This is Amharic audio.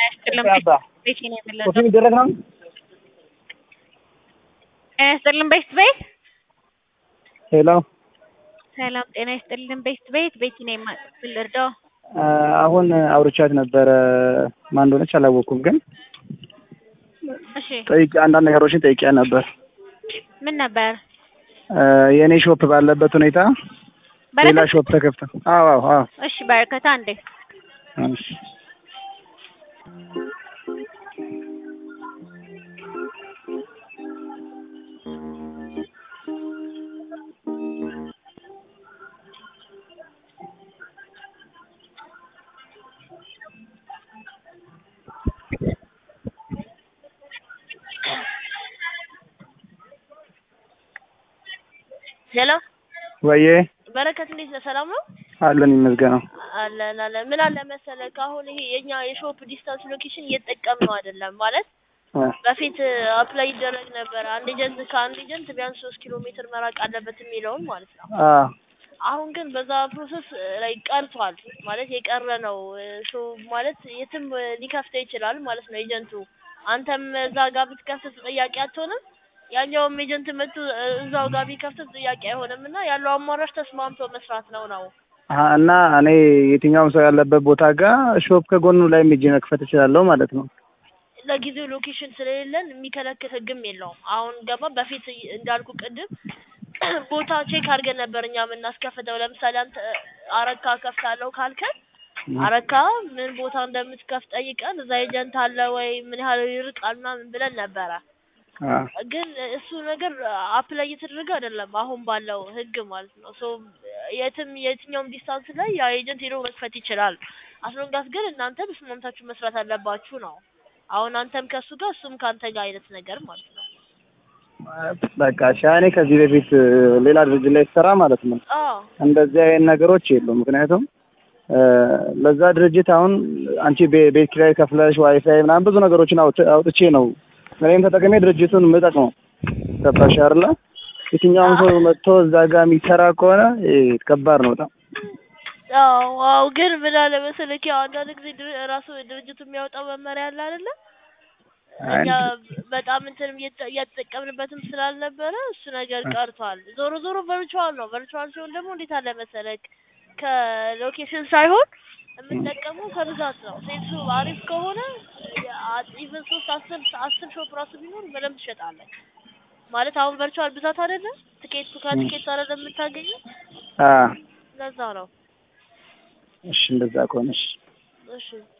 ያስጥልን ቤት ነው የምለው ኮፊ የሚደረግ ነው። ጤና ይስጥልን ቤት ቤት ሄሎ ሰላም ጤና ይስጥልን ቤት ቤት ቤት ነው የማጥፍል እርዳው አሁን አውርቻት ነበረ። ማን እንደሆነች አላወቅኩም፣ ግን እሺ ጠይቄ አንዳንድ ነገሮችን ጠይቄያት ነበር። ምን ነበር የእኔ ሾፕ ባለበት ሁኔታ ሌላ በረከት ሾፕ ተከፍተ። አዎ አዎ አዎ እሺ በረከት አንዴ እሺ። ሄሎ ወዬ በረከት እንዴት ነህ? ሰላም ነው አለን ይመስገነው። አለን አለን። ምን አለ መሰለህ አሁን ይሄ የኛ የሾፕ ዲስታንስ ሎኬሽን እየተጠቀምነው አይደለም ማለት እ በፊት አፕላይ ይደረግ ነበር። አንድ ኤጀንት ከአንድ ኤጀንት ቢያንስ ሶስት ኪሎ ሜትር መራቅ አለበት የሚለውን ማለት ነው። አ አሁን ግን በዛ ፕሮሰስ ላይ ቀርቷል ማለት የቀረ ነው። ሾ ማለት የትም ሊከፍተው ይችላል ማለት ነው ኤጀንቱ። አንተም እዛ ጋር ብትከፍት ተጠያቂ አትሆንም። ያኛውም ኤጀንት መጥቶ እዛው ጋር ቢከፍት ተጠያቂ አይሆንም እና ያለው አማራጭ ተስማምቶ መስራት ነው ነው አ እና እኔ የትኛውም ሰው ያለበት ቦታ ጋር ሾፕ ከጎኑ ላይ ሄጄ መክፈት እችላለሁ ማለት ነው። ለጊዜው ሎኬሽን ስለሌለን የሚከለክል ህግም የለውም። አሁን ገባ በፊት እንዳልኩ ቅድም ቦታ ቼክ አድርገን ነበር እኛ የምናስከፍተው። ለምሳሌ አንተ አረካ ከፍታለሁ ካልከን አረካ ምን ቦታ እንደምትከፍት ጠይቀን እዛ ኤጀንት አለ ወይ ምን ያህል ይርቃል ምናምን ብለን ነበረ። አ ግን እሱ ነገር አፕላይ እየተደረገ አይደለም አሁን ባለው ህግ ማለት ነው። ሶ የትም የትኛውም ዲስታንስ ላይ ያ ኤጀንት ሄዶ መክፈት ይችላል። አስሎንጋስ ግን እናንተ ተስማምታችሁ መስራት አለባችሁ ነው። አሁን አንተም ከሱ ጋር እሱም ከአንተ ጋር አይነት ነገር ማለት ነው። በቃ እሺ። እኔ ከዚህ በፊት ሌላ ድርጅት ላይ ስሰራ ማለት ነው አዎ እንደዚህ አይነት ነገሮች የሉም። ምክንያቱም እ ለዛ ድርጅት አሁን አንቺ ቤ- ቤት ኪራይ ከፍለሽ ዋይፋይ ምናምን ብዙ ነገሮችን አውጥ- አውጥቼ ነው እኔም ተጠቅሜ ድርጅቱን የምጠቅመው። ገባሽ አይደለ? የትኛውም ሰው መጥቶ እዛ ጋር የሚሰራ ከሆነ እ ከባድ ነው በጣም። አዎ አዎ። ግን ምን አለ መሰለህ ያው አንዳንድ ጊዜ ድር- ራሱ ድርጅቱ የሚያወጣው መመሪያ አለ አይደለ? እኛ በጣም እንትንም እየተ- እያተጠቀምንበትም ስላልነበረ እሱ ነገር ቀርቷል። ዞሮ ዞሮ ቨርቹዋል ነው። ቨርቹዋል ሲሆን ደግሞ እንዴት አለ መሰለህ ከሎኬሽን ሳይሆን የምንጠቀመው ከብዛት ነው። ሴልሱ አሪፍ ከሆነ ኢቨን ሶስት አስር አስር ሾፕ ራሱ ቢኖር በደንብ ትሸጣለህ። ማለት አሁን ቨርቹዋል ብዛት አይደለ ትኬቱ ከትኬቱ አይደለ የምታገኘው አ ለዛ ነው። እሺ እንደዛ ከሆነሽ እሺ